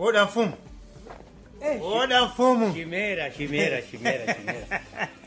oda mfumu oda mfumu chimera chimera chimera chimera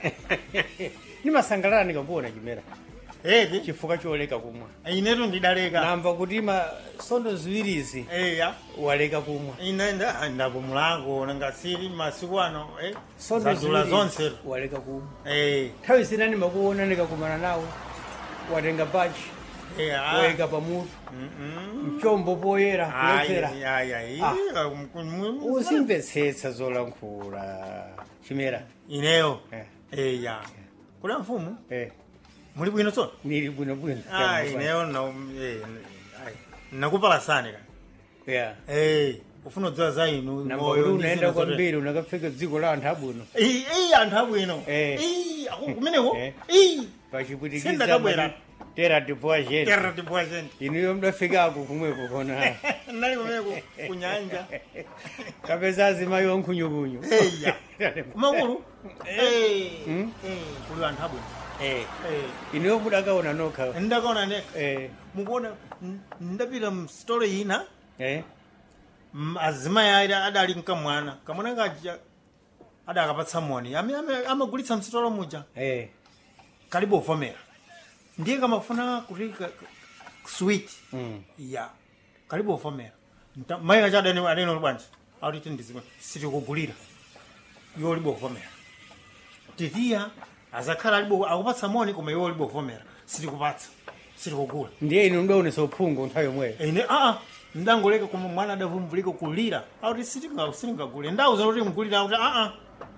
nimasangalala ndikakuona chimera eti chifukwa choleka kumwa inetu ndidaleka namva kuti ma sondo ziwirizi eya waleka kumwa ine nda- ndapumulako nangasiri masiku ano eh, sondo zadula ziwirizi zonse waleka kumwa Eh, nthawi zina ndimakuona ndikakumana nawo watenga bachi eh, ah. wayika pamutu Mm-mm. mchombo poyera Ayi, kuledzera ayi, ayi. Ah. Um, kum- uzimvetsetsa zolankhula chimera ineyo Eh. eya kula mfumu eh, muli bwino tsono nili bwinobwino Ah, ineyo na- eh, ayi. nakupalasani ka yeah. Eh, ufuna kudziwa za inu namba moyo kuti ndi unaenda zina zote. kwambiri unakafika dziko la anthu abwino Eh, eh, anthu abwino Eh. Eh, ako- kumeneko Eh. Eh, pachipwitikiza Sindakabwera. tera tipoa chete terra tipoa gente inuyo mdafikako kumweko kona nali kumeneko kunyanja kapeza azimayi wankhunyu-kunyu eya kumakulu Eh, Mm. eh, kuli anthu abwino Eh, Eh, inuyo mudakaona nokha ndakaona neka Eh, mukuona n- ndapita msitole ina eh, m- azimayi ayi adali mkamwana kamwana kaja adakapatsa moni amene ame- amagulitsa msitolo muja eh. kalibe uvomera ndiye kamafuna kuti ka- ka- sweet Mm. ya kalibe uvomera Nta- mayi kacha adene adene bwanji akuti ndizimwe sitikugulira iwo ulibe uvomera titiya azakhala alibe akupatsa moni koma iwo ulibe uvomera sitikupatsa sitikugula ndiye inu mdaonesa uphungu nthawi yomweyo ine aa ndangoleka koma mwana adavumbulika kulira akuti sitinga- sitingagule ndauza kuti mgulira akuti aa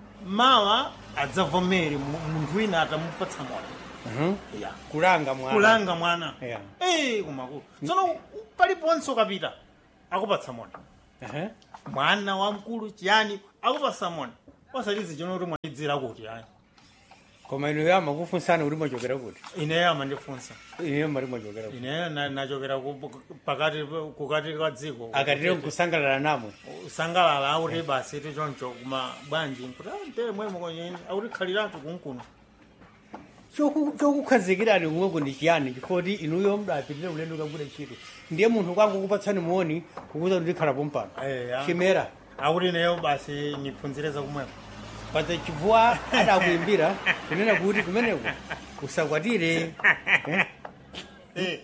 mawa adzavomere mu- munthu wina atamupatsa moni Mhm. ya kulanga mwana kulanga mwana Yeah. Eh, kumakulu tsono paliponse ukapita akupatsa moni Ehe. mwana wamkulu chiyani akupatsa moni osalizi chino kuti mwaidzira kuti ayi koma inuyo amakufunsana kuti mwachokera kuti ineyo amandifunsa inuyo mati mwachokera kuti ineyo na- nachokera ku- pakati kukati kwa dziko akatire nkusangalala namwe usangalala akuti basi tichoncho kuma bwanji nkuti "Ah, ntere mwemo kwenye akuti khaliratu kunkuno Choku- chokukhazikirani kumweko ndi chiyani chifoti inuyo mdapitire ulendo kagwira ntchito ndiye munthu kwangu kupatsani muoni kukuza kuti ndikhalapo mpano eya chimera akuti ineyo basi niphunzireza kumwemo paza chibvuwa adakuimbira kunena kuti kumeneko usakwatire eh? Eh,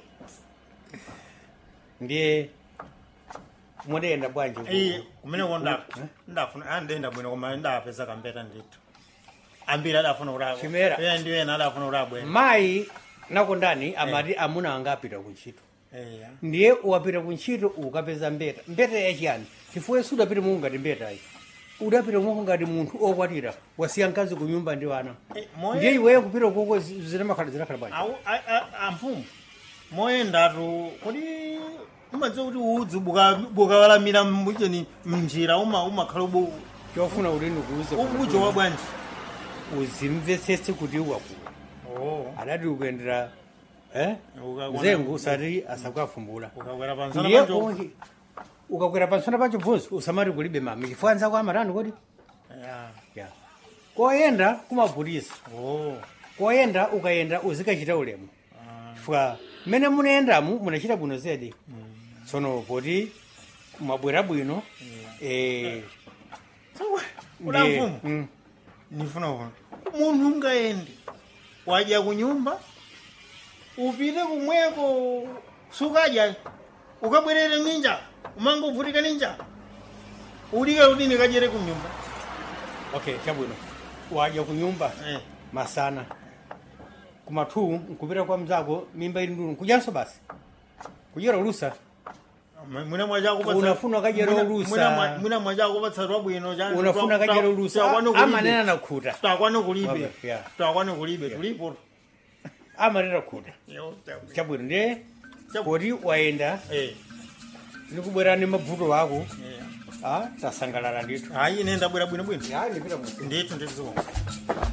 ndiye mudayenda bwanji ku- iye kumeneko nda- ndafuna ah, ndenda bwino koma ndapeza kambeta ndithu ambiri adafuna kuti Chimera. iye ndiye ena adafuna kuti abwene mayi nakondani amati amuna anga apita kuntchito eya ndiye wapita kuntchito ukapeza mbeta mbeta yachiyani chifukwa yesu udapita mungu ngati mbetayi udapita mungu ngati munthu okwatira wasiya mkazi ku nyumba ndi wana Eh, moye- ndiye iweyo kupita koko zinamakhala zinakhala bwanji Au- a- a- amfumu moyendatu kuti umadziwa kuti udzi buka- bukawalamira mbucheni mnjira uma- umakhala ubu chofuna kuti ndikuuze ubucho wa bwanji uzimvetsetse kuti wakula Oh, adati ukuyendera eh? Ukakwana- nzengu usati asakuafumbula ukakwera pansana ndiye panjo onke ukakwera pansana pancho bvunzi usamati kulibe mami chifukwa anzako amatani kodi Ya. ya koyenda kumavutisa Oh, koyenda ukayenda uzikachita ulemu ah, chifukwa mmene munayendamu munachita bwino zedi tsono poti mwabwera bwino eh, sawa. Kuda ndiye- mfumu mm, nifuna kuona munthu ungayende wadya kunyumba upite kumweko sukadya ukabwerere ninja umangovutika ninja ulike kuti ndikadyere kunyumba okay chabwino wadya kunyumba Eh, masana kumathu nkupita kwa mzako mimba ili ndunu kudyanso basi kudyera ulusa mwina mwachakupatsa Unafuna kadyera mwina- ulusa. mwina mwa- mwina mwachakupatsa twabwino cha- unafuna twa- kadyera twa- ulusa twakwana kulibe. amanena nakhuta twakwana kulibe Okay, yeah. twakwana kulibe tulipo amanena khuta Yo, tabwino. chabwino ndiye Chabu- poti wayenda Eh, nikubwera ni mavuto ako eh. ah, tasangalala ndithu hayi ine ndabwera bwinobwino ya ndipita mu ndithu ndithu